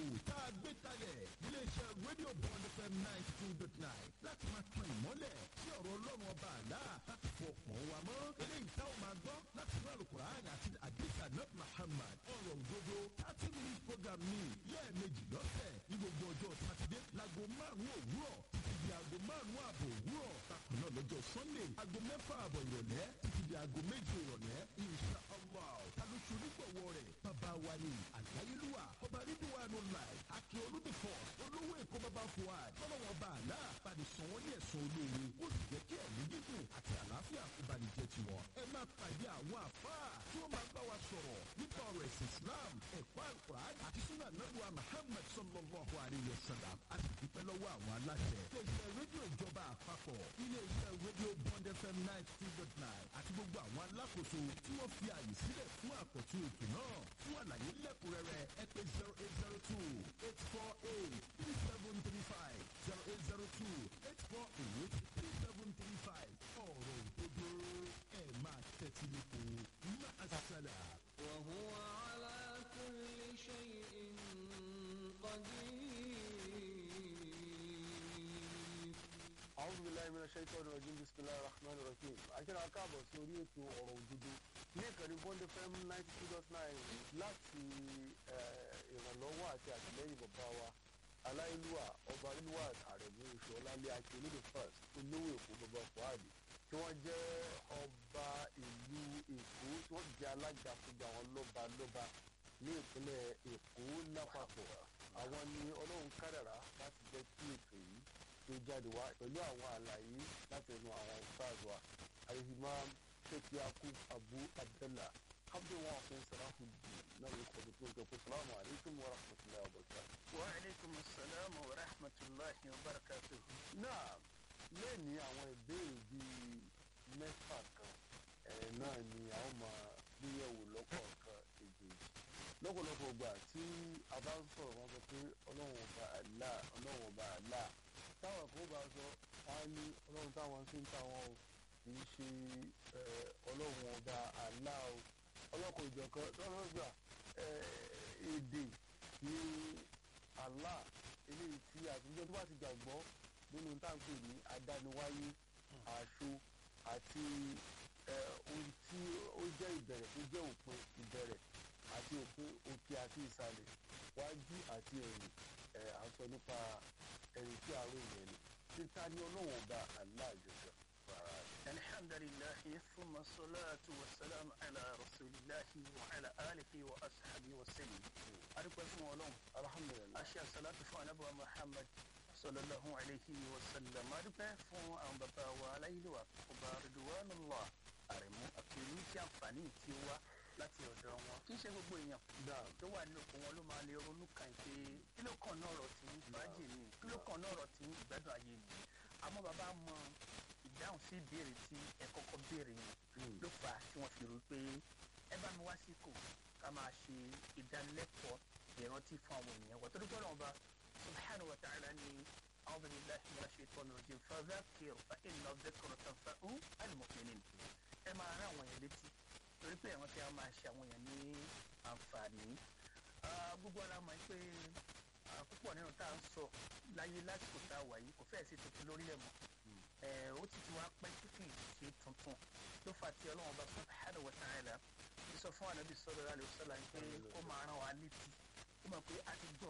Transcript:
tá a gbé kalẹ̀ iléeṣẹ́ rédíò bond fm ninety two dot nine láti máa tan ìmọ́lẹ̀ sí ọ̀rọ̀ ọlọ́run ọba àlá láti fọ ọ̀pọ̀ wa mọ́ eléyìí táwọn máa gbọ́ láti inú àlùkùránì àti àdìsá náà muhammad ọ̀rọ̀ òdodo thirty minute program ní lẹ́ẹ̀mejì lọ́sẹ̀ ní gbogbo ọjọ́ sátidé láago márùn-ún òwúrọ̀ títí di aago márùn-ún ààbò òwúrọ̀ bákan náà lọ́jọ́ sunday aago mẹ́fà ààbọ̀ ìrọ̀lẹ́ títí di aago méje ìrọ̀lẹ́ insha allah tàlóṣù onígbọ̀wọ́ rẹ̀ bàbá wa ni àgbáyélúwà ọba rídíwánu láì akin olùdífọ̀ olówó èkó bàbá fuad fọlọ́wọ́n bá àlá bàdé sàn wọ́n ní ẹ̀sán olóore ó sì jẹ́ kí ẹ̀mí gígùn àti àlàáfíà kó bá ní jẹ́ tiwọn. ẹ máa pàdé àwọn àfáà tí wọ́n máa bá wa sọ̀rọ̀ nípa ọ̀rọ̀ ẹ̀sìn islam ẹ̀kọ́ àlùkùrán àti súnà nàbùwà muhammed sallallahu alayhi wa sallam a sì dúpẹ́ lọ́wọ́ àwọn aláṣẹ. iléeṣẹ́ rédíò ìjọba àpapọ̀ iléeṣẹ́ rédíò bond fm ninety two dot nine àti gbogbo àwọn alákòóso tí wọ́n fi àyè sílẹ̀ fún àkọ́tún ètò náà fún àlàyé lẹ́kùnrẹ́rẹ́ ẹ pé zero eight zero two eight four eight three seven three five zero eight zero two eight four eight three seven three five ọ̀rọ̀ òdodo ẹ̀ máa tẹ́tí lẹ́kọ̀ọ́ máa ṣàlà. وهو على كل شيء قدير أعوذ بالله من الشيطان الرجيم بسم الله الرحمن الرحيم akẹ́rọ akáàbọ̀ sí orí ètò ọ̀rọ̀ òdodo ní ìkànnì bond fm ninety two dot nine láti ìrànlọ́wọ́ àti àtìlẹ́yìn bàbá wa aláìlúwà ọba ìlúwà àrẹ̀mú oṣù ọlálẹ́ àti olódò first olówó èkó bàbá fuadi tí wọ́n jẹ́ ọba ìlú èkó tí wọ́n jẹ́ alága fún àwọn lọ́ba lọ́ba ní ìpínlẹ̀ èkó lápapọ̀ àwọn ni ọlọ́run kádàrá láti jẹ́ kí ètò yìí tó jáde wá pẹ̀lú àwọn àlàyé láti ẹnu àwọn stars wa alihimam sheikh yakub abu abdullah abdullah ọ̀sán sàràhùdì náà ló kọ́ tó tó kó salamu alaykum wa rahmatulahi wa barakatuh. وعليكم السلام ورحمة الله وبركاته náà lẹ́ẹ̀ni àwọn ìbéèrè bíi mẹ́fà kan ẹ̀ náà ni àwọn máa gbéyẹ̀wò lọ́kọ̀ọ̀kan èjèèjì lọ́pọ̀lọpọ̀ gbà tí a bá ń sọ̀rọ̀ wọn sọ pé ọlọ́run ọba àlá ọlọ́run ọba àlá táwọn kan bá sọ wọn á ní ọlọ́run táwọn sí ń táwọn o kì í ṣe ẹ̀, ọlọ́run ọba àlá o ọlọ́kọ̀ ìjọ̀kan lọ́rọ̀ gbà ẹ̀, èdè ní àlá eléyìí tí àtijọ́ tó bá ti gbàgbọ́ nínú táǹpì ní adániwáyé àṣọ àti ẹ, ohun tí ó jẹ́ ìbẹ̀rẹ̀ tó jẹ́ òpin ìbẹ̀rẹ̀ àti òpin òkè àti ìsàlẹ̀ wájú àti ẹ̀yìn ẹ̀ à ń sọ nípa ẹ̀yìn tí àárọ̀ ìyẹn ni títa ní ọlọ́wọ̀n ọba aláàjọjọ rárá rẹ̀. الحمد لله ثم الصلاة والسلام على رسول الله وعلى آله وأصحابه وسلم أرجو اسمه ولوم alhamdulilayi أشياء صلاة فún أبو محمد صلى الله عليه وسلم أرجو fún àwọn bàbá wa aláìlú àkọ́bá ridwanullah àrẹ̀mú àkèrú tí àǹfààní tí ó wá láti ọ̀dọ̀ wọn kì í ṣe gbogbo èèyàn dáa tó wà nínú òkú wọn ló máa lè ronú kàn pé kí ló kàn náà rọ̀ tí fàájì ni kí ló kàn náà rọ̀ tí ìgbádùn ayé ni àmọ́ bàbá mọ ìdáhùn sí ìbéèrè tí ẹ kọ́kọ́ béèrè yẹn ló fà á tí wọ́n fi rò pé ẹ bá mi wá síkò ká máa ṣe ìdánilẹ́kọ̀ọ́ ìrántí fún àwọn ènìyàn wọ́n torí gbọ́dọ̀ ọba subhanahu wa ta'ala ni a'udhu billahi minash shaitani rajim fadhakir fa inna dhikra tanfa'u al-mu'minin ẹ máa rán àwọn èèyàn létí torí pé àwọn tí a máa ṣe àwọn èèyàn ní àǹfààní Ah, gbogbo ara mọ̀ pé ah, púpọ̀ nínú tá à ń sọ láyé lásìkò tá a wà yìí kò fẹ́ẹ̀ sí tuntun lórílẹ̀ mọ́ Eh, ó ti ti wá pẹ́ tí kì í ṣe tuntun ló fà tí ọlọ́run bá subhanahu wa ta'ala ti sọ fún ànábì sallallahu alaihi wasallam pé ó máa rán wa létí ó mọ̀ pé a ti gbọ́